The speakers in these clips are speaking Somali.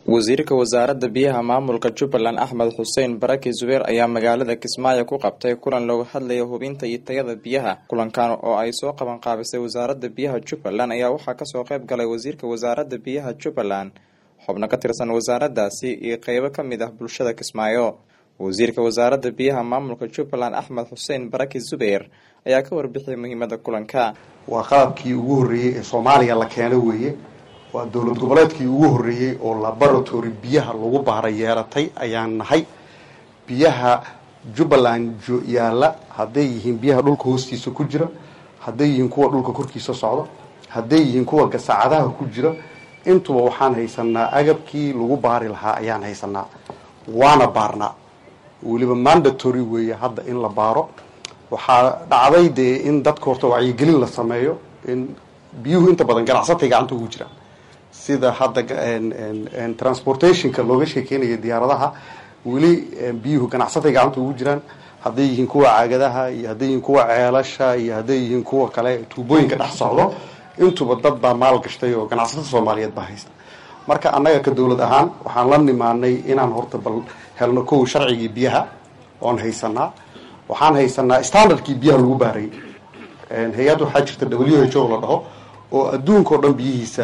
wasiirka wasaaradda biyaha maamulka jubbaland axmed xuseen baraki zubeer ayaa magaalada kismaayo ku qabtay kulan looga hadlaya hubinta iyo tayada biyaha kulankan oo ay soo qaban qaabisay wasaaradda biyaha jubbaland ayaa waxaa kasoo qayb galay wasiirka wasaaradda biyaha jubbaland xubno ka tirsan wasaaraddaasi iyo qeybo kamid ah bulshada kismaayo wasiirka wasaaradda biyaha maamulka jubbaland axmed xuseen baraki zubeer ayaa ka warbixiyay muhiimada kulanka waa qalabkii ugu horreeyey ee soomaaliya la keeno weeye waa dowlad goboleedkii ugu horreeyey oo laboratory biyaha lagu baara yeelatay ayaan nahay biyaha jubbaland yaalla hadday yihiin biyaha dhulka hoostiisa ku jira hadday yihiin kuwa dhulka korkiisa socda hadday yihiin kuwa gasacadaha ku jira intuba waxaan haysanaa agabkii lagu baari lahaa ayaan haysanaa waana baarnaa weliba mandatory weeye hadda in la baaro waxaa dhacday dee in dadka horta wacyigelin la sameeyo in biyuhu inta badan ganacsatay gacanta ugu jiraan sida hadda transportationka looga sheekeynaya diyaaradaha weli biyuhu ganacsatay gacanta ugu jiraan hadday yihiin kuwa caagadaha iyo hadday yihiin kuwa ceelasha iyo hadday yihiin kuwa kale tuubooyinka dhex socdo intuba dad baa maal gashtay oo ganacsatada soomaaliyeed baa haysta marka annaga ka dowlad ahaan waxaan la nimaanay inaan horta bal helno kow sharcigii biyaha oon haysanaa waxaan haysanaa standardkii biyaha lagu baarayay hay-ad waxaa jirta w h o la dhaho oo adduunkao dhan biyihiisa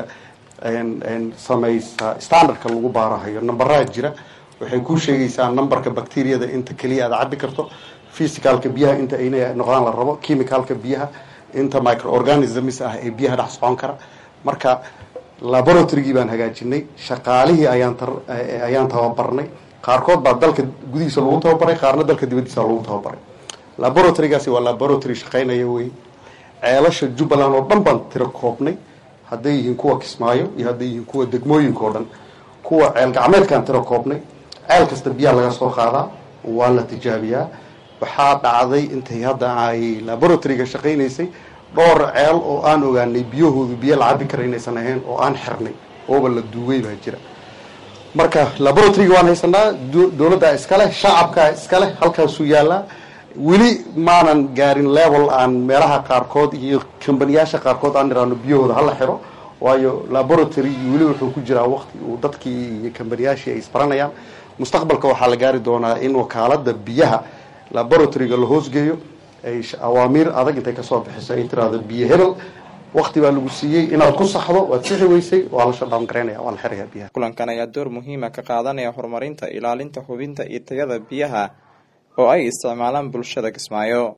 samaysa standardka lagu baarahayo numberaa jira waxay ku sheegaysaa numberka bacteriyada inta keliya aad cabi karto physicalka biyaha inta ayna noqdaan la rabo chemicalka biyaha inta microorganisms ah ee biyaha dhex socon kara marka laboratorygii baan hagaajinay shaqaalihii ayaan ayaan tababarnay qaarkood baa dalka gudihiisa lagu tababaray qaarna dalka dibadiisa lagu tababaray laboratorygaasi waa laboratory shaqaynaya wey ceelasha jubbaland oo dhan baan tiro koobnay hadday yihiin kuwa kismaayo iyo hadday yihiin kuwa degmooyinka oo dhan kuwa ceel gacmeedkaan tiro koobnay ceel kasta biyaha laga soo qaadaa waa la tijaabiyaa waxaa dhacday intay hadda ay laboratoryga shaqaynaysay dhowr ceel oo aan ogaanay biyahoodu biyo la cabi kara inaysan ahayn oo aan xirnay ooba la duugay baa jira marka laboratoryga waan haysanaa dowladdaa iskaleh shacabkaa iskaleh halkaasuu yaallaa weli maanan gaarin level aan meelaha qaarkood iyo kambaniyaasha qaarkood aan iraano biyahooda hala xiro waayo laboratory weli wuxuu ku jiraa waqti uu dadkii iyo kambaniyaashii ay isbaranayaan mustaqbalka waxaa la gaari doonaa in wakaalada biyaha laboratoryga la hoosgeeyo ay awaamiir adag intay kasoo bixiso ay tiraahdo biyo hebel wakti baa lagu siiyey inaad ku saxdo waad sixi weysay waa la shadhawn garaynaya waa la xiraya biyaha kulankan ayaa door muhiima ka qaadanaya horumarinta ilaalinta hubinta iyo tayada biyaha oo ay isticmaalaan bulshada kismaayo